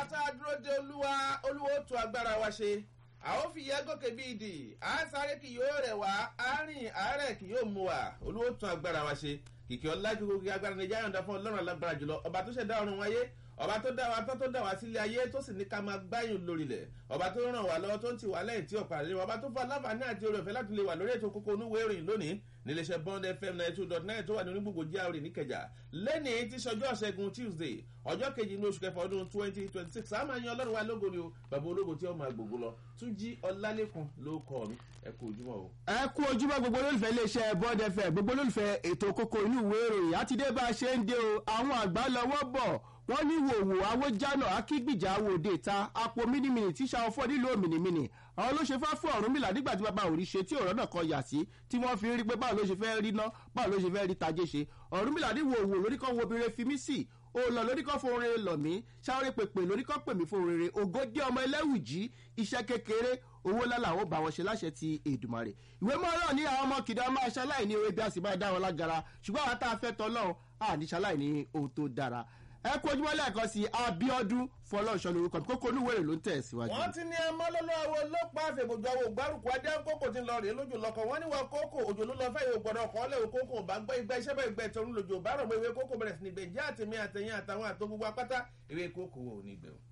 àwa tá a dúró de olúwa olúwa ó tu agbára wa ṣe a ó fi yẹ gòkè bí ìdì à ń sáré kì yóò rẹ̀ wá á rìn àárẹ̀ kì yóò mú wa olúwa ó tún agbára wa ṣe kìkì ọlá gbogbo agbára ní yáyọ̀ǹda fún ọlọ́run alágbára jùlọ ọba tó ṣẹ̀dá ọ̀run wáyé ọba tó dá wa tó tó dá wa sílé ayé tó sì ní ká máa gbáyùn lórílẹ̀ ọba tó ràn wá lọ́wọ́ tó ń tì wá lẹ́yìn tí ọ̀pá rẹ̀ ọba tó fọ aláǹfààní àti oore ọ̀fẹ́ láti lè wà lórí ètò kókó onúwé ìròyìn lónìí níléeṣẹ́ bond fm ninety two dot nine tó wà ní onígbògbò jíàrè níkẹjà lẹ́nìí tí sọjọ́ ṣẹ́gun tuesday ọjọ́ kejì ní oṣù kẹfà ọdún twenty twenty six àmọ́ ẹ̀yin ọlọ́run wa lógo ni o bàbá ológo tí ó máa gbogbo lọ túnjí ọlálẹ́kùn ló kọ́ mi ẹ kú ojúmọ́ o. ẹ kú ojúmọ́ gbogbo olólùfẹ́ iléeṣẹ́ bond fm gbogbo olólùfẹ́ ètò kókó inú ìwé ìròyìn àti dé bá a ṣe ń dé o àwọn àgbà lọ́wọ́ bọ̀ wọ́n ní wòwò awójánà akígbìjà awòde ta apò mínímìnì tí sàwọn fọ́ nílò mìnìmìnì àwọn ló ṣe fẹ́ fún ọ̀run mìlá nígbà tí bàbá òrí ṣe tí ọ̀rọ̀ náà kan yà sí tí wọ́n fi rí pé báwo ló ṣe fẹ́ rí ná báwo ló ṣe fẹ́ rí tajé ṣe ọ̀run mìlá ní wòwò lórí kan wo obìnrin fi mí sí o lọ lórí kan fún rere lọ mí sáré pèpè lórí kan pè mí fún rere ògòdì ọmọ ẹlẹ́wùjí iṣẹ́ kékeré owó lálẹ́ àwọn bá wọn ṣe láṣẹ ti èdùmarè ìwé mọ́rán ní àwọn ọmọ kìdá máa ṣaláì ní ewé bí a sì máa dá wọn lágara ṣùgbọ́n àwọn tá a fẹ́ tọ́lọ́run àní ṣaláì ní ohun tó dára ẹ kú ojúmọ́ lẹ́ẹ̀kan sí abiodun fọlọ́ọ̀ṣọ́ lorúkọ mi kókó olúwèrè ló ń tẹ̀ síwájú. wọ́n ti ní ẹmọ́ lọ́lọ́wọ́ ló pa àfẹ̀bùjọ àwọn ògbárùkù adé kókò tí ń lọ rèé lójú lọkọ̀ wọ́n ní wọn kókò òjò ló lọ fẹ́ yóò gbọ́dọ̀ kọ́ lẹ́wọ̀ kókò bá gbọ́ ìgbà iṣẹ́ bẹ́ẹ̀ gbẹ tọrún lójú bá rọ̀ mọ́ ewé kókò bẹ̀rẹ̀ sí ní gbẹ̀ jẹ́ àtẹ̀mí àtẹ̀yìn àtàwọn àtọ́ gbogbo apáta ewé kókò ò ní gbẹ̀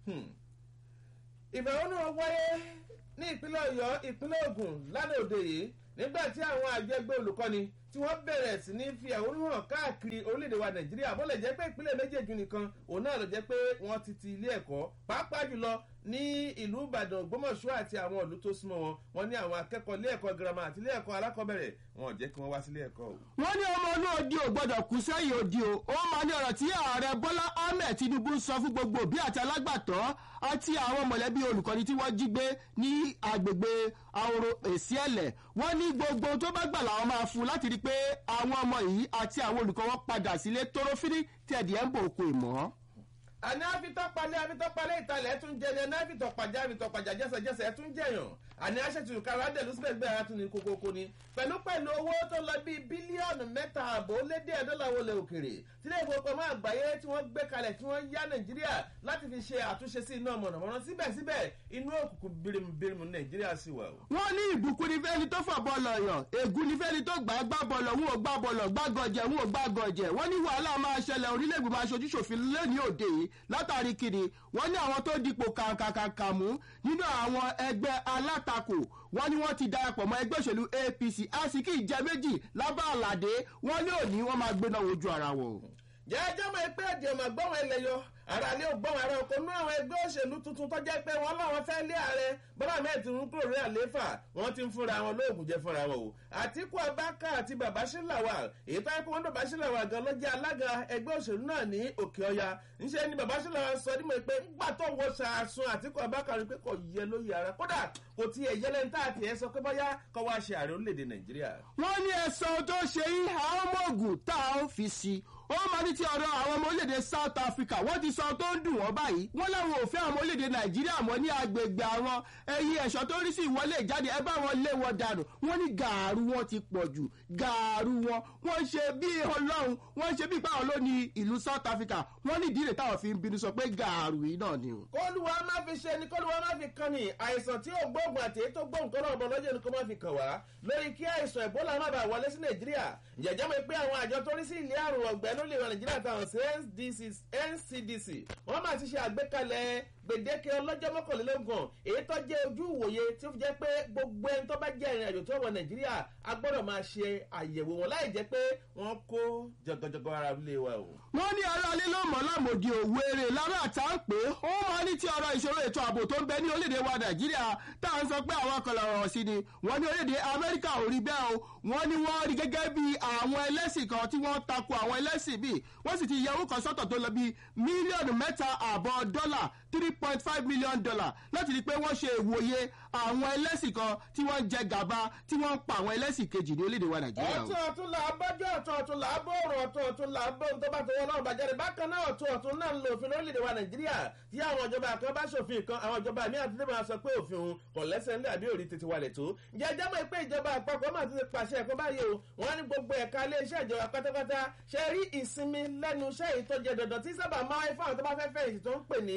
ìfẹ̀hónú wáyé ní ìpínlẹ̀ ọ̀yọ́ ìpínlẹ̀ ògùn lánàá òde yìí nígbà tí àwọn àjẹgbẹ́ olùkọ́ni tí wọ́n bẹ̀rẹ̀ sí ní fi àwòrán hàn káàkiri orílẹ̀-èdè wa nàìjíríà bó lè jẹ́ pé ìpínlẹ̀ méjèèjì nìkan òun náà ló jẹ́ pé wọ́n ti ti ilé ẹ̀kọ́ pàápàá jùlọ ní ìlú ìbàdàn ògbómọ̀ṣọ́ àti àwọn ìlú tó súnmọ́ wọn wọn ní àwọn akẹ́kọ̀ọ́ ilé ẹ̀kọ́ girama àti ilé ẹ̀kọ́ alákọ̀ọ́bẹ̀rẹ̀ wọn ò jẹ́ kí wọ́n wá sílé ẹ̀kọ́ o. wọ́n ní ọmọ inú odi ò gbọ́dọ̀ kú sẹ́yìn odi o ó máa ní ọ̀rọ̀ tí ààrẹ bọ́lá ahmed tinubu ń sọ fún gbogbo òbí àti alágbàtọ́ àti àwọn mọ̀lẹ́bí olùkọ́ni tí wọ́n jí gbé ní agbègbè ahoro èsì ẹ̀lẹ̀ wọ́n ní gbogbo tó bá gbà làwọn máa fún láti rí i pé àwọn ọmọ yìí àti àwọn olùkọ́ wọn padà sílé tóró-fírí tí ẹ̀dì ẹ̀ ń bò kó ìmọ̀ àní àfitọ́palẹ̀ àfitọ́palẹ̀ ìtàlẹ̀ tún jẹni ẹni àfitọ́pàjà àfitọ́pàjà jẹ́sẹ̀jẹ́sẹ̀ tún jẹyàn àní àṣetù kára dẹ̀ lùsùbẹ̀ gbé ara tún ní kókókó ni pẹ̀lú pẹ̀lú owó tó lọ bíi bílíọ̀nù mẹ́ta àbò lédè dọ́là wọlé òkèrè tílé ìfowópamọ́ àgbáyé tí wọ́n gbé kalẹ̀ tí wọ́n yá nàìjíríà láti fi ṣe àtúnṣe sí iná mọ̀nàmọ́ná síbẹ̀síbẹ̀ inú òkùnkùn birimubirimu nàìjíríà sì wà o. wọ́n ní ìbùkún ní fẹ́ni tó fà bọ́ọ̀lù ọ̀yàn ègún ní fẹ́ni tó gbà gbá bọ́ọ̀lù òun ò gbá bọ́ọ̀lù gbàgọ̀jẹ̀ òun ò gbàgọ̀jẹ̀ wọ́n ní wàhálà máa ṣẹlẹ̀ orílẹ̀-èdè aṣojú ṣòfin lẹ́ni òde yìí látàrí kiri wọ́n ní àwọn tó dipò kàǹkàǹkà mú nínú àwọn ẹgbẹ́ alátakò wọ́n ní wọ́n ti darapọ̀ mọ́ ẹgbẹ́ òṣèlú apc àsìkí ìjẹ́ méjì lábá àlàdé wọ́n ní òní wọ́n máa gbéná wojú ara wọn. jẹ́jọ́ mọ̀ pé èdè ọmọ gbọ́n ẹlẹ́yọ ara lé ògbọ́n ara oko nú àwọn ẹgbẹ́ òṣèlú tuntun tó jẹ́ pé wọ́n láwọn fẹ́ lé ààrẹ bọ́lá mẹ́ẹ̀ tí ń kúrò rí àlééfà wọ́n ti ń fúnra wọn lóògùn jẹ fúnra wọn o àtìkú abáká àti bàbá sílàwà èyí tó yẹ kó wọn bàbá sílàwà gan ló jẹ́ alága ẹgbẹ́ òṣèlú náà ní òkè ọya ńṣe ni bàbá sílàwà sọ ní mọ̀ pé ńgbà tó wọ ṣàṣun àtìkú abáká rí pé kò yẹ lóye ara kódà kò tiẹ̀ yẹlẹ́ ń tà àti ẹ̀ sọ pé bọ́yá kọ́ wá ṣe ààrẹ orílẹ̀-èdè nàìjíríà. wọ́n ní ẹ̀sán tó ṣe yí àwọn ọmọ ògùn tá a ó fi sí ó máa ní ti ọ̀rọ̀ àwọn ọmọ orílẹ̀-èdè south africa wọ́n ti sọ tó ń dùn wọ́n báyìí wọ́n láwọn ò fẹ́ àwọn ọmọ orílẹ̀-èdè nàìjíríà mọ́ ní agbègbè àwọn ẹyin ẹ̀ṣọ́ tó rí sí ìwọlé ìjáde ẹ bá wọn lé wọn dànù wọ́n ní gàárù wọn ti pọ̀ jù gàárù wọn wọ́n ṣe bí ọlọ́run wọ́n ṣe bí ìpáwọn ló ní ìlú south africa wọ́n ní ìdílé táwọn fi ń bínú sọ pé gàárù yìí náà ni. kólúwa má fi ṣe ni kólúwa má fi kan ni àìsàn tí ó gbóògùn àti èyí tó gbóògùn tó náà bọ̀ lọ́jọ́ ni kó má fi kàn wá lórí kí àìsàn ebola má bàa wọlé sí nàìjíríà jẹjẹ mọ̀ pé àwọn àjọ tó rí sí ilé àrùn ọ̀gbẹ́ ló lè ràn nàìjíríà táwọn sí ncdc wọ́n máa ti ṣe àgbékalẹ̀ gbèdéke ọlọ́jọ́ mọ́kànlélógún èyí tó jẹ́ ojú ìwòye tí ó fi jẹ́ pé gbogbo ẹni tó bá jẹ́ ìrìn àjò tó wọ nàìjíríà a gbọ́dọ̀ máa ṣe àyẹ̀wò wọn láì jẹ́ pé wọ́n kó jọgọjọgọ ara ilé wa o. wọ́n ní aráalé ló mọ̀ lámòdì òwúrẹ́ lára àtà ń pè é ó máa ní tí ọ̀rọ̀ ìṣòro ètò ààbò tó ń bẹ ní orílẹ̀-èdè wa nàìjíríà tá à ń sọ pé àwọn kan lọ̀rọ̀ sí ni wọ́n ní orílẹ̀-èdè amẹ́ríkà ò rí bẹ́ẹ̀ o wọ́n ní wọ́n rí gẹ́gẹ́ bí àwọn ẹlẹ́sìn kan tí wọ́n tako àwọn ẹlẹ́sìn bíi wọ́n sì ti yẹ owó kan sọ́tọ̀ tó lọ bí mílíọ̀nù mẹ́ta àbọ̀ dọ́là three point five million dollar láti rí i pé wọ́n ṣe ìwòye àwọn ẹlẹ́sìn kan tí wọ́n jẹ gàba tí wọ́n ń pa àwọn ẹlẹ́sìn kejì ní orílẹ̀-èdè wa nàìjíríà. ọ̀tún ọ̀tún là á bọ́jọ́ ọ̀tún ọ̀tún là á bọ̀rọ̀ ọ̀tún ọ̀tún là á bọ̀ tó bá tó wọn náà bàjẹ́ rẹ̀ bákan náà ọ̀tún ọ̀tún náà ń lo òfin lórílẹ̀-èdè wa nàìjíríà tí àwọn ìjọba kan bá ṣòfin kan àwọn ìjọba mi àti tẹ́lẹ̀ máa sọ pé òfin òun kò lẹ́sẹ̀ ńlẹ̀ àbí òrí tètè wálẹ̀ tó. jẹjẹ́ mọ̀ pé ìjọba àpapọ̀ máa ti pàṣẹ ẹ̀kọ́ báyìí o wọ́n ní gbogbo ẹ̀ka iléeṣẹ́ ìjọba pátápátá ṣe rí ìsinmi lẹ́nu iṣẹ́ ìtọ́jẹ dandan tí sábà máa ń fáwọn tó bá fẹ́ fẹ̀yìntì tó ń pè ní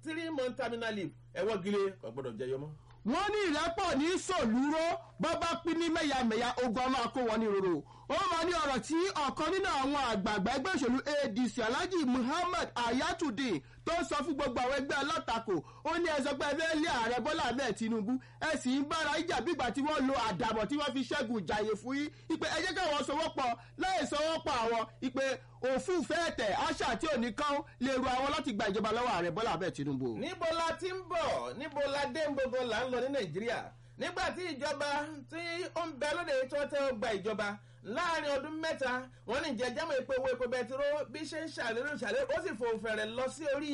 three month terminal leave ẹ̀wọ́ gile kò gbọ́dọ̀ jẹyọ mọ́. wọ́n ní ìrẹ́pọ̀ ní sòlúró bọ́bá pín ní mẹ́yàmẹ́yà ogun ọmọ akó wọn ní roro ó máa ní ọ̀rọ̀ tí ọ̀kan nínú àwọn àgbààgbà ẹgbẹ́ òṣèlú adc alhaji muhammad ayatudeen tó ń sọ fún gbogbo àwọn ẹgbẹ́ alátakò ó ní ẹsọ pé ẹgbẹ́ ilé ààrẹ bọ́lá ahmed tinubu ẹ sì ń bára ìjà bígbà tí wọ́n lo àdàbọ̀ tí wọ́n fi ṣẹ́gun ìjàyè fún yín ipe ẹ jẹ́ káwọn sọwọ́pọ̀ láì sọwọ́pọ̀ àwọn ipe òfin fẹ́ẹ̀tẹ̀ àṣà tí ò ní kán lè ru àwọn láti gba ìjọba lọ́wọ́ ààrẹ bọ́lá ahmed tinubu. níbo la ti ń bọ̀ níbo la dé ń gbogbo là ń lọ ní nàìjíríà nígbà tí ìjọba tí ó ń bẹ lóde tó tẹ́ ó gba ìjọba láàrin ọdún mẹ́ta wọ́n ní jẹjẹmọ epo owó epo bẹtiró bí ṣe ń ṣàlérò ṣàlérò ó sì fò fẹ̀rẹ̀ lọ sí orí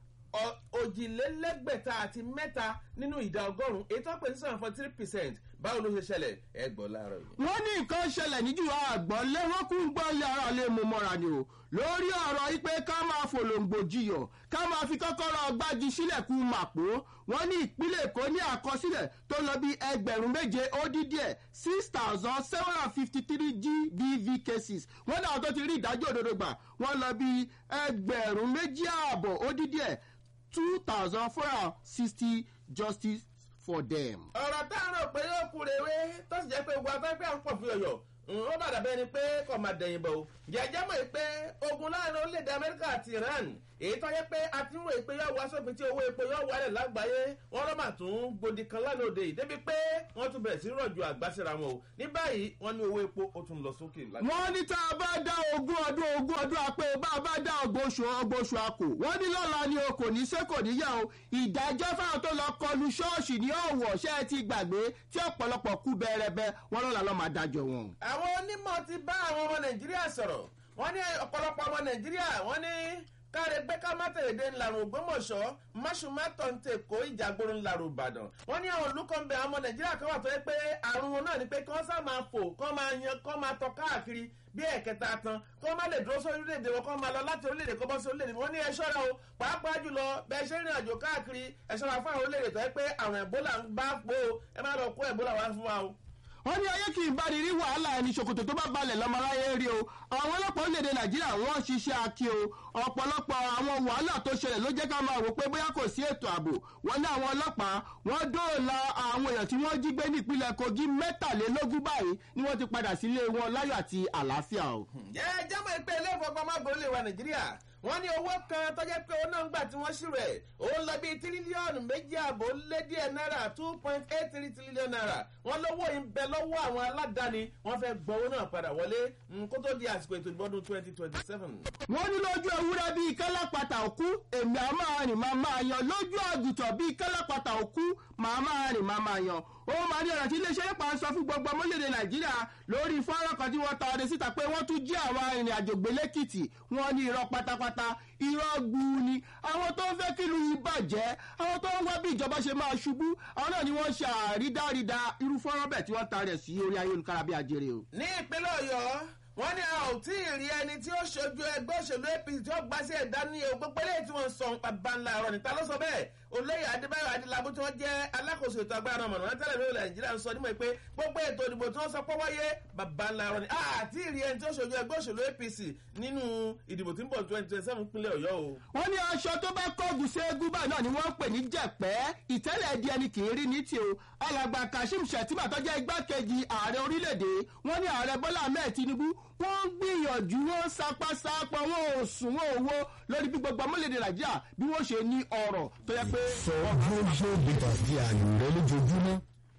òjìlélẹ́gbẹ̀ta àti mẹ́ta nínú ìdá ọgọ́rùn-ún ètò ọ̀pẹ̀ ní seven point three percent báwo ló ṣe ṣẹlẹ̀ ẹ gbọ́ láàárọ̀ yìí. wọ́n ní nǹkan ṣẹlẹ̀ níjú àgbọ̀ lẹ́wọ́n kún gbọ́ yàrá lè mú mọ́ra ni o lórí ọ̀rọ̀ yìí pé ká máa fòlòǹgbò jiyọ̀ ká máa fi kọ́kọ́rọ́ gbági sílẹ̀ kú màpó wọ́n ní ìpínlẹ̀ èkó ní àkọsílẹ̀ tó lọ bí ẹgbẹ̀rún méje ó dín díẹ̀ six thousand seven hundred fifty three gbv cases wọ́n náà tó ti rí ìdájọ́ òdodo gbà wọ́n lọ bí ẹgbẹ̀rún méjì ààbọ̀ ó dín díẹ̀ two thousand four hundred sixty justice for them. ọ̀rọ̀ tá a rò pé yóò kú rewé tó sì jẹ́ pé gbogbo afẹ́ pé à ń pọ̀ fún ọ̀yọ́ ó bàdà bẹ́ẹ̀ ni pé kò máa dẹ̀yìn bọ̀ o jẹ́jẹ́ mọ̀ pé ogun láàrin orílẹ̀-èdè amẹ́ríkà àti iran èyí tó yẹ pé a ti ń wòye pé yóò wá sópin tí owó epo yóò wálẹ̀ lágbàáyé wọ́n lọ́ mà tún gbòdì kan lánàá òde yìí débi pé wọ́n tún bẹ̀rẹ̀ sí rọ̀jò àgbàsíra wọn o ní báyìí wọ́n ní owó epo ó tún lọ sókè. wọ́n ní tá a bá dá ogún ọdún ogún ọdún apẹ́ bá a bá dá ọgbọ̀nsù ọgbọ̀nsù àkò wọ́n ní lọ́la ni o kò ní ṣe kò ní yá o ìdájọ́ fáwọn tó lọ kọlu ṣọ́ọ̀ṣì ní ọ̀wọ̀ ṣẹ́ ẹ ti gbàgbé tí ọ̀pọ̀lọpọ̀ kú bẹ́ẹ̀rẹ́bẹ́ wọ́n lọ́la lọ́ máa dájọ́ wọn. àwọn onímọ̀ ti bá àwọn ọmọ nàìjíríà sọ̀rọ̀ wọ́n ní ọ̀pọ̀lọpọ̀ ọmọ nàìjíríà wọ́n ní káre gbé ká má tẹ̀lé dé ńlarun ògbómọ̀ṣọ́ máṣùmátọ̀ ń tè kó ìjàgbóró ńlarun ìbàdàn wọ́n ní àwọn olùkọ́ ń bẹ àwọn ọmọ nàìjíríà kan wà tó yẹ pé àrùn wọn náà ni pé kí wọ́n sá máa fò kí wọ́n máa yan kí wọ́n máa tọ káàkiri bí ẹ̀kẹta tán kí wọ́n má lè dúró sórí orílẹ̀-èdè wọn kí wọ́n máa lọ láti orílẹ̀-èdè kọ́ bọ́ sí orílẹ̀-èdè wọn ní ẹ ṣọ́ra o pàápàá jùlọ bẹ́ẹ̀ ṣe rìn àjò káàkiri ẹ ṣọ́ra fún àwọn orílẹ̀-èdè tó yẹ pé àrùn ẹ̀bólà ń bá pò ẹ má lọ kó ẹ̀bólà wá fún wa o wọ́n ní ayé kì í bá ní rí wàhálà ẹni ṣòkòtò tó bá balẹ̀ lọ́mọláyé rí o àwọn ọlọ́pàá orílẹ̀-èdè nàìjíríà wọ́n ṣiṣẹ́ akí o ọ̀pọ̀lọpọ̀ àwọn wàhálà tó ṣẹlẹ̀ ló jẹ́ ká máa wò pé bóyá kò sí ètò ààbò wọ́n ní àwọn ọlọ́pàá wọ́n dóòlà àwọn èèyàn tí wọ́n jí gbé ní ìpínlẹ̀ kogi mẹ́tàlélógún báyìí ni wọ́n ti padà sílé wọn láyọ̀ àti àlàáfíà o. jẹ́ jẹ́mọ̀ ìpè ilé ìfowópamọ́ àgbọ̀n lè wa nàìjíríà wọ́n ní owó kan tọ́jẹ́ pé owó náà ń gbà tí wọ́n ṣírò ẹ̀ òun lọ bíi tírílíọ̀nù méjì àbò lé díẹ̀ náírà two point eight three trillion naira wọ́n lówó yìí ń bẹ lọ́wọ́ àwọn aládàáni wọ́n fẹ́ gbọ́ owó náà padà wọlé kó tó di àsìkò ètò ìbọdún twenty twenty seven. wọ́n ní lójú ewúrẹ́ bíi kálápàtà òkú èmi àá máa rìn máa máa yan lójú àgùntàn bíi kálápàtà òkú màá máa rìn máa máa yan ó máa ní ọ̀rọ̀ tí iléeṣẹ́ nípa sọ fún gbogbo ọmọlédè nàìjíríà lórí fọ́nrán kan tí wọ́n ta ọdẹ síta pé wọ́n tún jí àwọn arìnrìn àjò gbé lẹ́kìtì wọ́n ní irọ́ pátápátá irọ́ gbuu ni àwọn tó ń fẹ́ kí lu ìbàjẹ́ àwọn tó ń wá bí ìjọba ṣe máa ṣubú àwọn náà ni wọ́n ṣe àrídárída irú fọ́nrán bẹ́ẹ̀ tí wọ́n ta rẹ̀ sí orí ayélujára bí ajere o. ní ìpínlẹ̀ ọ̀yọ́ wọ́n ní a ò tí ì rí ẹni tí ó ṣojú ẹgbẹ́ òṣèlú apc tí ó gbá sí ẹ̀dá ní ewu gbogbo eléyìí tí wọ́n ń sọ bàbá ńlá ọ̀rọ̀ níta ló sọ bẹ́ẹ̀ olóyè adébáyọ̀ adélábù tí wọ́n jẹ́ alákòóso ètò agbára ọmọ náà tẹ́lẹ̀ lórí nàìjíríà ń sọ nímọ̀ pé gbogbo ètò ìdìbò tí wọ́n sọ pé wáyé bàbá ńlá ọ̀rọ̀ ni àti ìrí ẹni tí ó ṣojú ẹgbẹ́ òṣèlú apc nínú ìdìbò tí ń bọ̀ twenty twenty seven pínlẹ̀ ọ̀yọ́ o. wọ́n ní aṣọ tó bá kọ́ọ̀gùn sí eégún báyìí náà ni wọ́n ń pè ní jẹ̀pẹ́ ìtẹ́lẹ̀ di ẹni kì í rí ní tí o alàgbà kashim shettima tó jẹ́ igbákejì ààrẹ orílẹ̀-èdè wọ́n ní ààrẹ bọ́lá ahmed tinubu wọ́n ń gbìyànjú wọ́n sapasapa wọn ò sùn wọn ò wo lórí bí gbogbo ọmọlẹ́dẹ̀ nàìjíríà bí wọ́n ṣe ní ọ̀rọ̀ tó yẹ pé. sọ global bitters di àyò rẹ lójoojúmọ́.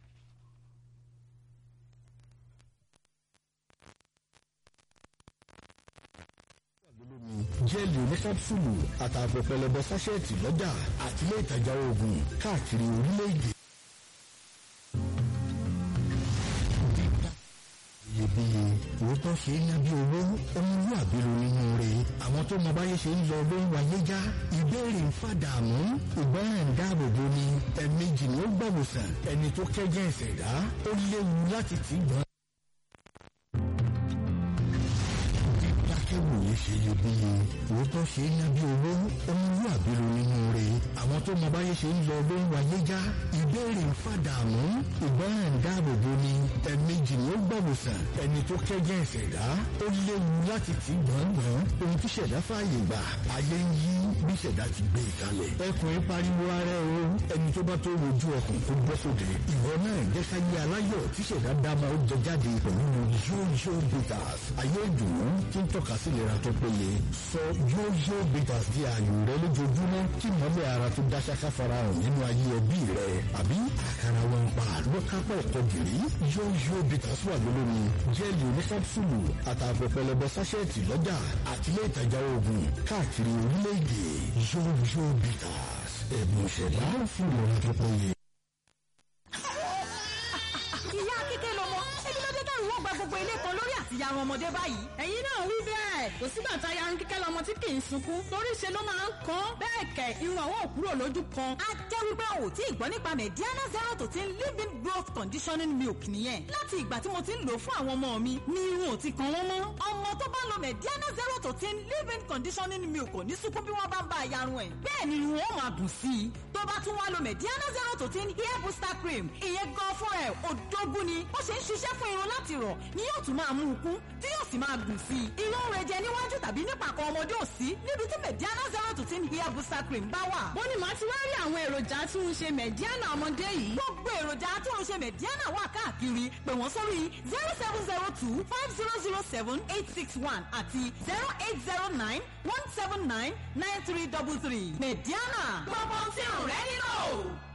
jẹ́ẹ̀lì oníkápsùlù àtààbọ̀ pẹlẹbẹ sáṣẹ́ẹ̀tì lọ́jà àti ilé ìtajà oògùn káàkiri orílẹ̀-èdè. iyebíye òótọ́ ṣe é nábí owó ọmọlúwàbí ló nínú rẹ̀ àwọn tó mọ báyé ṣe ń lọ ló ń wáyé já ìbéèrè ń fàdàmú ìgbọràn ń dáàbò bo ni ẹ̀ẹ̀mejì ni ó gbàwòsàn ẹni tó kẹ́jẹ́ ìṣẹ̀dá ó léwu láti tì gbọ́n. dídákẹ́wòye ṣe iyebíye òótọ́ ṣe é nábí owó ọmọlúwàbí ló nínú rẹ̀ àwọn tó mọ báyé ṣe ń lọ ló ń wáyé já ìbéèrè ń fàdàmú ìgbọràn dáàbòbò ni ẹ̀ẹ̀mejì ni ó gbọ̀wòsàn ẹni tó kẹ́jẹ́ ìṣẹ̀dá ó léwu láti tì gbọ̀ngbọ̀n ohun tí ṣẹ̀dá fààyè gbà ayé ń yí bí ṣẹ̀dá ti gbé e kalẹ̀ ẹkùnrin pariwo ara ẹ o ẹni tó bá tó wojú ọkùn tó bọ́ sóde ìwọ náà jẹ́ ká yé aláyọ̀ tí ṣẹ̀dá dáma ó jẹ jáde pẹ̀lú yóyó bitters ayé ìdùnnú tí ń tọ́ka sí ìlera tó péye sọ yóyó bitters di ààyò rẹ lójoojúmọ́ kí mọ́lẹ̀ ara tó dá ṣáká farahàn nínú ayé ẹbí rẹ àbí àkàrà wọn pa lọ́kápọ̀ ẹ̀kọ́ gìrì yóyó bitters wà lólómi jẹ́ẹ̀lì oníkápsùlù àtààbọ̀ pẹlẹbẹ sáṣẹ́ẹ̀tì lọ́jà àtìlẹ́ ìtajà oògùn káàkiri orílẹ̀-èdè yóyó bitters ẹ̀bùn ìṣẹ̀dá fún ìlera tó péye. ìyá kíkẹ́ lọmọ ẹbí ló dé dẹ́rù wọ́n gba gbogbo ilé kan lórí àtìyarun ọmọdé báyìí. ẹ̀yin náà wí bẹ́ẹ̀ kò sígbà tá yarun kíkẹ́ lọmọ tí kì í sunkún torí ṣe ló máa ń kán bẹ́ẹ̀ kẹ̀ irun àwọn òkúrò lójú kan. a jẹ́ wípé o ò tí ì gbọ́ nípa mediana zero to ten living growth conditioning milk nìyẹn láti ìgbà tí mo ti ń lò fún àwọn ọmọ mi ni irun ò ti kan wọ́n mọ́. ọmọ tó bá lo mediana zero to ten living conditioning milk ò ní sunkún bí wọ́n bá ń bá a yarun ẹ̀. bẹ́ẹ̀ ni irun ó máa gùn sí i tó bá tún wá lo mediana zero to ten hair booster cream ìyẹn gan fún ẹ̀ òdógún ni ó ṣe ń ṣiṣẹ́ fún irun láti rọ̀ ni yóò tún máa mú un kún tí yóò sì máa gùn sí i. irun rẹ̀ jẹ níwájú tàbí nípàkọ́ ọmọdé ò sí níbi tí mediana zero to ten hair booster cream bá wà. bó ni màá ti wá rí àwọn èròjà tí ń ṣe mẹ̀díánà ọmọdé yìí. gbogbo èròjà tí ń ṣe mediana wà káàkiri pè wọ́n sórí zero seven zero two five zero zero seven eight six one àti zero eight zero nine one seven nine nine three double three mediana. gbogbo tí ò rẹ́ nílò.